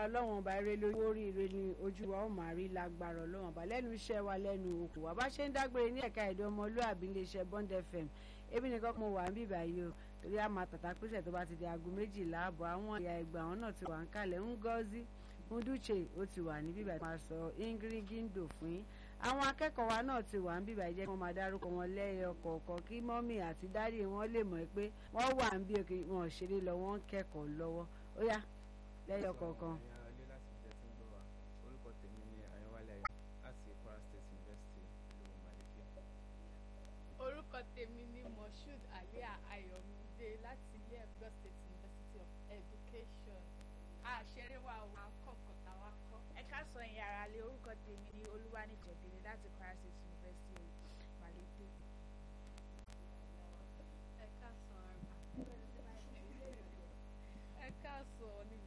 ọlọ́wọ́n ọba eré lórí oríire ni ojú wa ó máa rí lágbára ọlọ́wọ́n ọba lẹ́nu iṣẹ́ wa lẹ́nu okùn wa bá ṣe ń dágbére ní ẹ̀ka èdè ọmọlúàbí iléeṣẹ́ Bond FM ebi nìkan mo wà ń bíbà yìí o torí a máa tàtà pèsè tó bá ti di aago méjìlá àbọ̀ àwọn ìyá ẹgbẹ́ àwọn náà ti wà ń kalẹ̀ Ngozi Nduche ó ti wà ní bíbà máa sọ ingrigindo fún yín àwọn akẹ́kọ̀ọ́ wa náà ti wà ń bíbà jẹ́ kí wọ́n máa dárúkọ wọn lẹ́yọ kọ̀ọ̀kan kí mọ́mì àti dádì wọn lè mọ̀ pé wọ́n wà ń bí òkè wọn ò ṣeré lọ wọ́n ń kẹ́kọ̀ọ́ lọ́wọ́ ó yá lẹ́yọ kọ̀ọ̀kan. orúkọ tèmi ni moshood alia ayọ̀mídé láti ilé ẹ̀kọ́ state university of education àṣẹrẹ wa ò máa kọ́ kọ́tà wa kọ́. ẹ ká sọ ìyẹn ara lé orúkọ tèmi ní olúwanìjẹ̀dẹ̀rẹ̀ láti Kwara State University Malete. ẹ ká sọ ẹ ká sọ níbi